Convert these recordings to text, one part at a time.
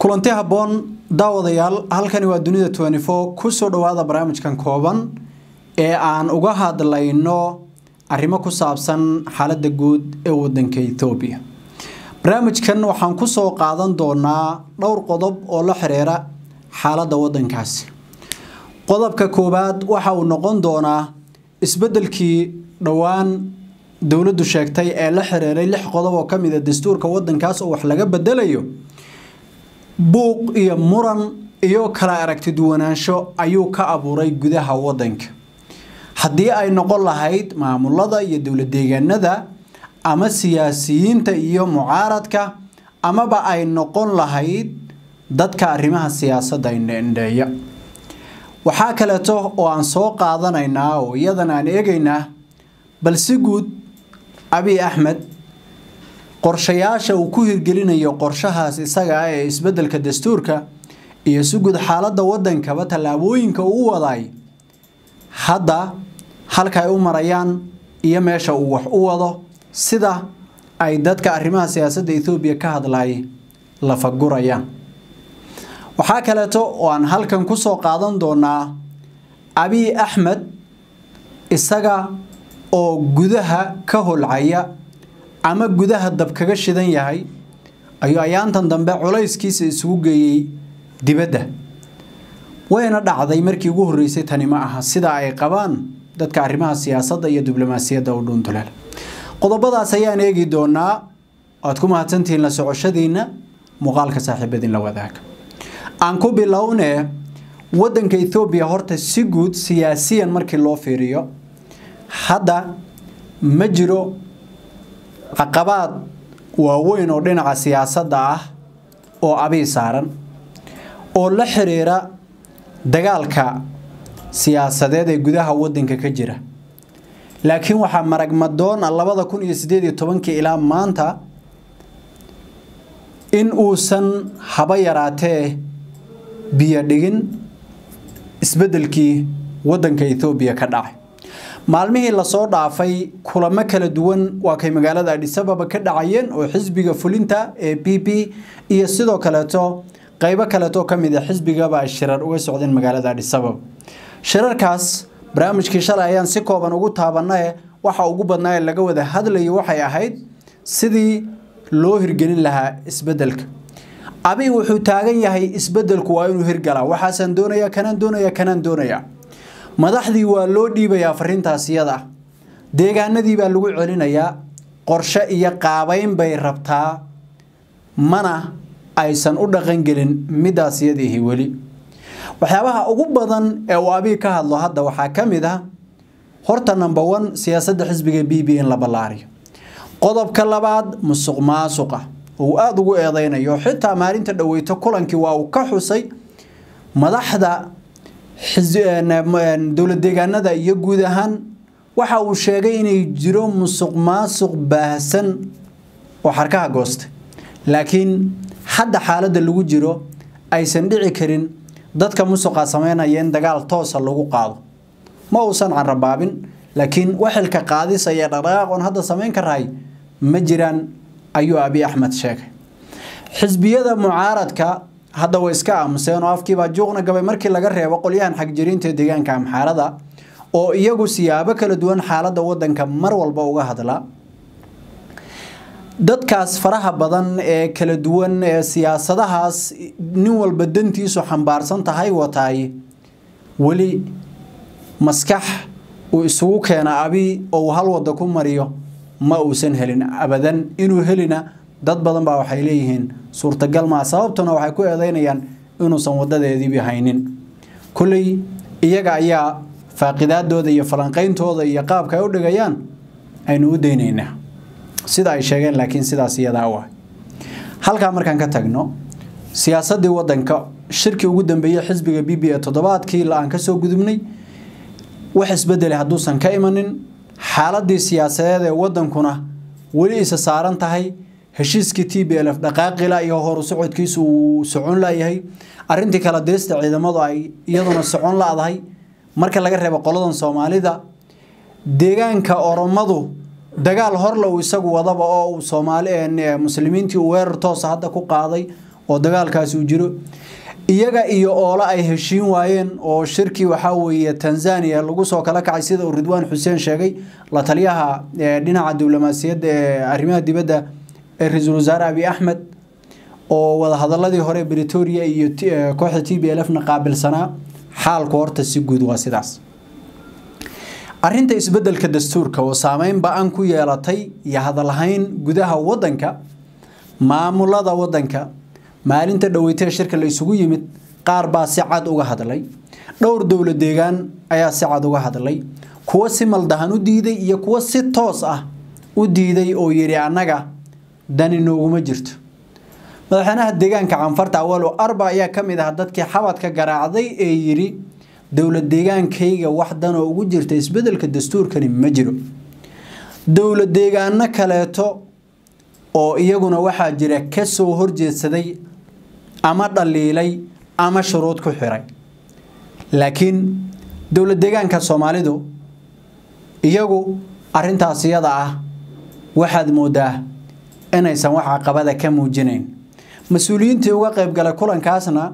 kulanti habboon daawadayaal halkani waa dunida twenty four kusoo dhawaada barnaamijkan kooban ee aan uga hadlayno arrimo ku saabsan xaaladda guud ee wadanka ethoobiya barnaamijkan waxaan kusoo qaadan doonaa dhowr qodob oo la xiriira xaaladda wadankaasi qodobka koowaad waxa uu noqon doonaa isbedelkii dhowaan dowladdu sheegtay ee la xiriiray lix qodob oo ka mid a dastuurka wadankaas oo wax laga bedelayo buuq iyo muran iyo kala aragti duwanaansho ayuu ka abuuray gudaha wadanka haddii ay noqon lahayd maamulada iyo dowlad deegaanada ama siyaasiyiinta iyo mucaaradka amaba ay noqon lahayd dadka arrimaha siyaasadda indheindheeya waxaa kaleeto oo aan soo qaadanaynaa oo iyadan aan eegaynaa bal si guud abiy axmed qorshayaasha uu ku hirgelinayo qorshahaas isaga ah ee isbedelka dastuurka iyo si guud xaaladda wadankaba tallaabooyinka uu waday hadda halka ay u marayaan iyo meesha uu wax u wado sida ay dadka arrimaha siyaasadda ethoobiya ka hadlay lafagurayaan waxaa kaleeto oo aan halkan kusoo qaadan doonaa abiy axmed isaga oo gudaha ka holcaya ama gudaha dab kaga shidan yahay ayuu ayaantan dambe culayskiisa isugu geeyey dibadda wayna dhacday markii ugu horreysay tani ma aha sida ay qabaan dadka arrimaha siyaasadda iyo diblomaasiyadda u dhuuntuleel qodobadaas ayaan eegi doonaa waad ku mahadsantihiin la socoshadiina muuqaalka saaxiibadin la wadaaga aan ku bilownee wadanka ethoobiya horta si guud siyaasiyan markii loo fiiriyo hadda ma jiro caqabaad waaweyn oo dhinaca siyaasadda ah oo abiy saaran oo la xiriira dagaalka siyaasadeed ee gudaha wadanka ka jira laakiin waxaa maragmadoona labada kun iyo sideed iyo tobankii ilaa maanta in uusan haba yaraatee biyo dhigin isbedelkii wadanka ethoobiya ka dhacay maalmihii lasoo dhaafay kulamo kala duwan waa kay magaalada adhisababa ka dhacayeen oo xisbiga fulinta ee b p iyo sidoo kaleeto qeybo kaleeto ka mid a xisbigaba ay shirar uga socdeen magaalada adhisababa shirarkaas barnaamijkii shalay ayaan si kooban ugu taabanae waxa ugu badnaa ee laga wada hadlayo waxay ahayd sidii loo hirgelin lahaa isbedelka abiy wuxuu taagan yahay isbedelku waa inuu hirgalaa waxaasaan doonaya kanaan doonaya kanaan doonaya madaxdii waa loo dhiibayaa fariintaas iyada ah deegaanadii baa lagu celinayaa qorshe iyo qaabeyn bay rabtaa mana aysan u dhaqangelin midaas iyadiihi weli waxyaabaha ugu badan ee uu abiy ka hadlo hadda waxaa ka mid ah horta number one siyaasadda xisbiga b b in la ballaariyo qodobka labaad musuq maasuqa uu aada ugu eedeynayo xitaa maalinta dhaweyto kulankii waa uu ka xusay madaxda dowlad deegaanada iyo guud ahaan waxa uu sheegay inay jiro musuq maasuq baahsan oo xarkaha goostay laakiin hadda xaaladda lagu jiro aysan dhici karin dadka musuqa sameynaya in dagaal toosa lagu qaado ma uusan carabaabin laakiin waxilka qaadis iyo dhaqdhaqaaqoon hadda samayn karahay ma jiraan ayuu abiy axmed sheegay xisbiyada mucaaradka hadda way iska aamuseen oo afkiibaa juuqna gabay markii laga reebo qolyahan xagjiriinta deegaanka amxaarada oo iyagu siyaabo kala duwan xaaladda wadanka mar walba uga hadla dadkaas faraha badan ee kala duwan ee siyaasadahaas nin walba dantiisu xambaarsan tahay wataay weli maskax uu isugu keena abi oo uu hal wada ku mariyo ma uusan helin abadan inuu helina dad badan baa waxay leeyihiin suurtagal maa sababtuna waxay ku eedeynayaan inuusan wadadeediibi haynin kulley iyaga ayaa faaqidaadooda iyo falanqeyntooda iyo qaabka ay u dhigayaan aynu u daynaynaa sida ay sheegeen laakiin sidaas iyadaa u ah halkaa markaan ka tagno siyaasaddii wadanka shirkii ugu dambeeyey xisbiga b b ee toddobaadkii aan ka soo gudubnay wax isbedelay hadduusan ka imanin xaaladii siyaasadeed ee wadankuna weli isa saaran tahay heshiiskii t b l f dhaqaaqila iyo horu socodkiisu uu socon layahay arintii kala deesta ciidamadu ay iyaduna socon la-dahay marka laga reebo qoladan soomaalida deegaanka oromadu dagaal horle uu isagu wadaba oo uu soomaali muslimiintii uu weerar toosa hadda ku qaaday oo dagaalkaasi uu jiro iyaga iyo oolo ay heshiin waayeen oo shirkii waxaa weeye tanzania lagu soo kala kacay sida uu ridwaan xuseen sheegay la taliyaha dhinaca diblomaasiyadda ee arrimaha dibadda ee ra-iisul wasaare abiy axmed oo wadahadaladii hore bretoria iyo kooxda t b l f na qaabilsanaa xaalku horta si guud waa sidaas arinta isbedelka dastuurka oo saameyn ba-an ku yeelatay iyo hadalhayn gudaha wadanka maamulada wadanka maalinta dhaweytee shirka la isugu yimid qaar baa si cad uga hadlay dhowr dowla deegaan ayaa si cad uga hadlay kuwo si maldahan u diiday iyo kuwo si toos ah u diiday oo yidhi annaga dani nooguma jirto madaxweynaha deegaanka canfarta awalo arba ayaa ka mid ah dadkii xabadka garaacday ee yidhi dowla deegaankayga wax danoo ugu jirta isbedelka dastuurkani ma jiro dowla deegaano kaleeto oo iyaguna waxaa jira ka soo horjeedsaday ama dhaliilay ama shuruud ku xiray laakiin dowla deegaanka soomaalidu iyagu arintaas iyada ah waxaad moodaa inaysan wax caqabada ka muujinayn mas-uuliyiintii uga qaybgalay kulankaasna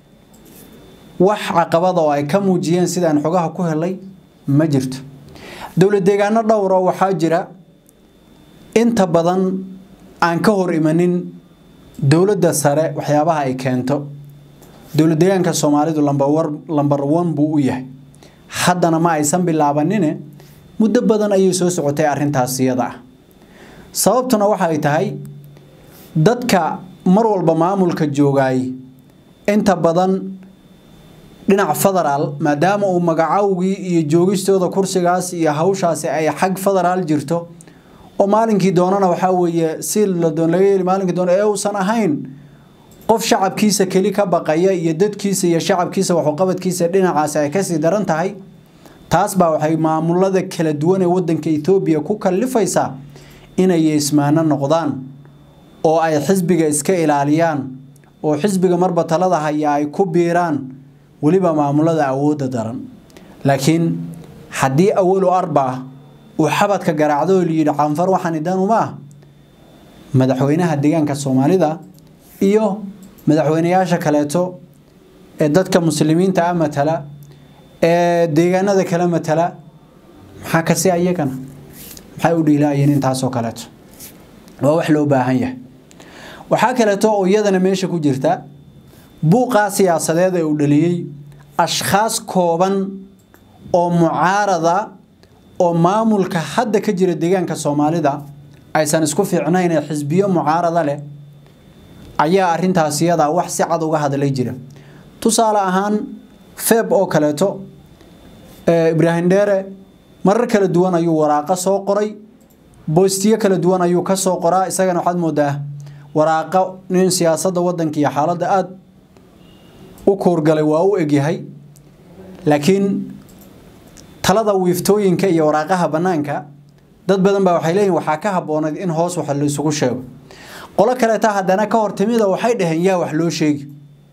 wax caqabada oo ay ka muujiyeen sidaan xogaha ku helay ma jirto dowla deegaano dhowr oo waxaa jira inta badan aan ka hor imanin dowladda sare waxyaabaha ay keento dowla deegaanka soomaalidu lambar one buu u yahay haddana ma aysan bilaabanine muddo badan ayay soo socotay arintaas iyada ah sababtuna waxay tahay dadka mar walba maamulka joogaay inta badan dhinac federaal maadaama uu magacawgii iyo joogistooda kursigaas iyo hawshaasi ay xag federaal jirto oo maalinkii doonana waxaa weeye si la doon laga yeeli maalinkii doona ee uusan ahayn qof shacabkiisa keli ka baqaya iyo dadkiisa iyo shacabkiisa waxuqabadkiisa dhinacaasi ay kasii daran tahay taas baa waxay maamulada kala duwan ee wadanka ethoobiya ku kallifaysaa inay yeesmaano noqdaan oo ay xisbiga iska ilaaliyaan oo xisbiga marba talada haya ay ku biiraan weliba maamulada awoodda daran laakiin haddii awalu arba uu xabadka garaacdo oo layidhi canfar waxaan idan uma ah madaxweynaha deegaanka soomaalida iyo madaxweynayaasha kaleeto ee dadka muslimiinta ah matala ee deegaanada kale matala maxaa kasi ayagana maxay u dhiilaayeen intaasoo kaleeto waa wax loo baahan yahay waxaa kaleeto oo iyadana meesha ku jirta buuqaa siyaasadeed ee uu dhaliyey ashkhaas kooban oo mucaarada oo maamulka hadda ka jira deegaanka soomaalida aysan isku fiicnayn ee xisbiyo mucaarada leh ayaa arintaas iyada wax si cad uga hadlay jira tusaale ahaan feeb oo kaleeto ibraahim dheere marar kala duwan ayuu waraaqo soo qoray boostiyo kala duwan ayuu ka soo qoraa isagana waxaad moodaa waraaqo nin siyaasadda waddanka iyo xaaladda aada u koorgalay waa u egyahay laakiin talada wiiftooyinka iyo waraaqaha bannaanka dad badan baa waxay leeyihin waxaa ka habboonayd in hoos wax la isugu sheego qolo kaleeta haddana ka hor timida waxay dhaheen yaa wax loo sheegi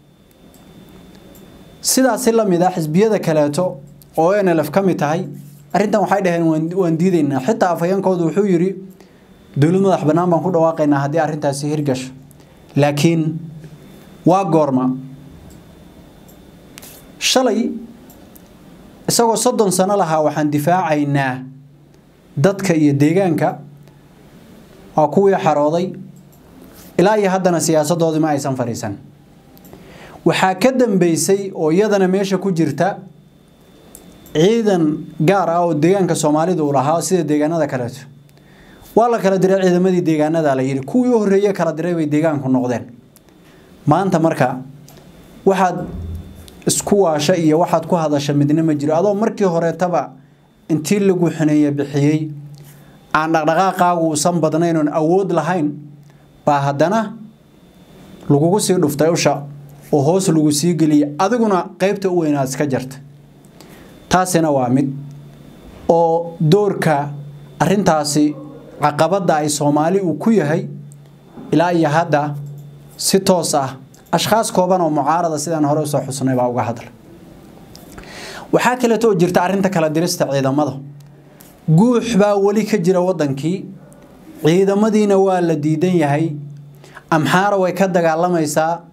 sidaasi la mid ah xisbiyada kaleeto oo nlf ka mid tahay arrintan waxay dhaheen waan diidaynaa xitaa afhayeenkoodu wuxuu yidhi dowlad madax bannaan baan ku dhawaaqaynaa haddii arrintaasi hirgasho laakiin waa goorma shalay isagoo soddon sano lahaa waxaan difaacaynaa dadka iyo deegaanka waa kuwii xarooday ilaa iyo haddana siyaasadoodii ma aysan fadhiisan waxaa ka dambeysay oo iyadana meesha ku jirta ciidan gaar ah oo deegaanka soomaalida uu lahaa sida deegaanada kaleeto waa la kala diray ciidamadii deegaanada la yidhi kuwii u horreeye kala diray bay deegaanku noqdeen maanta marka waxaad isku waasha iyo waxaad ku hadasha midna ma jiro adoo markii horeetaba intii lagu xuneeye bixiyey aan dhaqdhaqaaqaagu uusan badnayn oon awood lahayn baa haddana lagugu sii dhuftay usha oo hoos lagu sii geliyay adiguna qeybta u weynaad iska jarta taasina waa mid oo doorka arintaasi caqabadda ay soomaali uu ku yahay ilaa iyo hadda si toos ah ashkhaas kooban oo mucaarada sidaan hore usoo xusnay baa uga hadla waxaa kaleeto oo jirta arrinta kala dirista ciidamada guux baa weli ka jira waddankii ciidamadiina waa la diidan yahay amxaara way ka dagaalamaysaa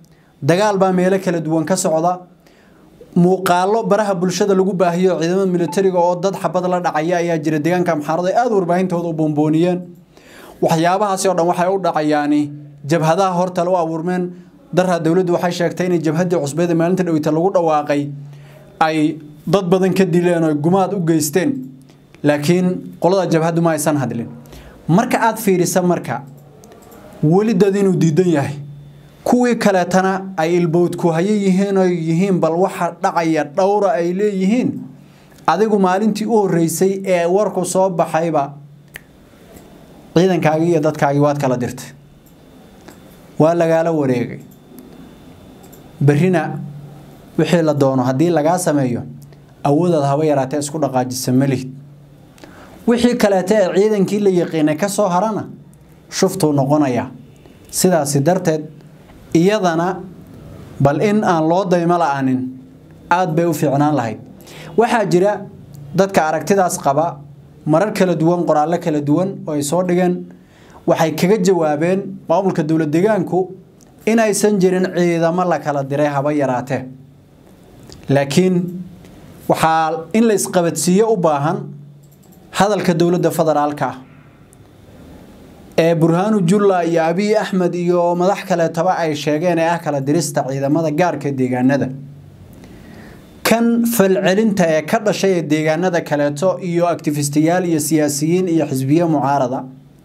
dagaal baa meelo kala duwan ka socda muuqaalo baraha bulshada lagu baahiyo ciidamada militariga oo dad xabad la dhacaya ayaa jira deegaanka amxaarada ay aada warbaahintooda u boombooniyeen waxyaabahaasi oo dhan waxay u dhacayaani jabhadaha hortale u abuurmeen darha dowladdu waxay sheegtay inay jabhaddii cusbeeda maalinta dhoweyta lagu dhawaaqay ay dad badan ka dileen oo gumaad u geysteen laakiin qolada jabhaddu ma aysan hadlin marka aad fiirisa marka weli dad inuu diidan yahay kuwii kaleetana ay ilbowdku haye yihiin oo yihiin bal waxa dhacaya dhowra ay leeyihiin adigu maalintii u horreysay ee warku soo baxayba ciidankaagii iyo dadkaagii waad kala dirtay waa lagaala wareegay berrina wixii la doono haddii lagaa sameeyo awoodaad haba yaraatee isku dhaqaajisa malihid wixii kaleete ee ciidankii la yaqiinay ka soo harana shuftuu noqonayaa sidaasi darteed iyadana bal in aan loo daymo la-aanin aada bay u fiicnaan lahayd waxaa jira dadka aragtidaas qaba marar kala duwan qoraallo kala duwan oo ay soo dhigeen waxay kaga jawaabeen maamulka dowlad deegaanku in aysan jirin ciidamo la kala diray haba yaraatee laakiin waxaa in la isqabadsiiyo u baahan hadalka dowladda federaalka ah ee burhaanu julla iyo abiy axmed iyo madax kaleetaba ay sheegeen ee ah kala dirista ciidamada gaarka deegaanada kan falcelinta ee ka dhashay ee deegaanada kaleeto iyo actifistiyaal iyo siyaasiyiin iyo xisbiye mucaarada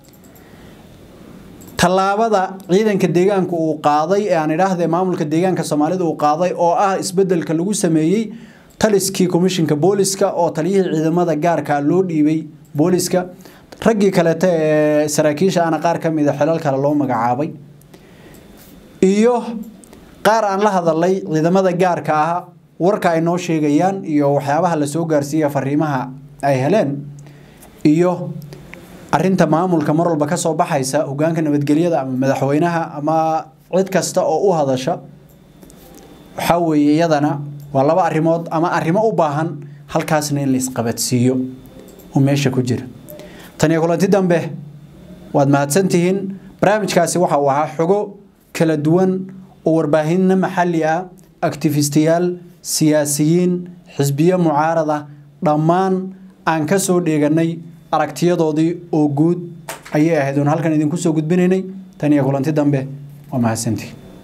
tallaabada ciidanka deegaanka uu qaaday ee aan idhaahdee maamulka deegaanka soomaalida uu qaaday oo ah isbedelka lagu sameeyey taliskii komishinka booliska oo taliyihii ciidamada gaarka loo dhiibay booliska raggii kaleete ee saraakiisha ana qaar ka mida xilal kale loo magacaabay iyo qaar aan la hadalay ciidamada gaarka ah warka ay noo sheegayaan iyo waxyaabaha lasoo gaarsiiya fariimaha ay heleen iyo arinta maamulka mar walba kasoo baxaysa hogaanka nabadgelyada ama madaxweynaha ama cid kasta oo u hadasha waxaa weeye iyadana waa laba arrimood ama arrimo u baahan halkaasna in la isqabadsiiyo oo meesha ku jira tan iyo kulanti dambe waad mahadsantihiin barnaamijkaasi waxa uu ahaa xogo kala duwan oo warbaahinna maxalli ah actifistiyaal siyaasiyiin xisbiye mucaarada dhammaan aan ka soo dheeganay aragtiyadoodii oo guud ayay ahayd oon halkan idinku soo gudbinaynay tan iyo kulanti dambe waa mahadsantihiin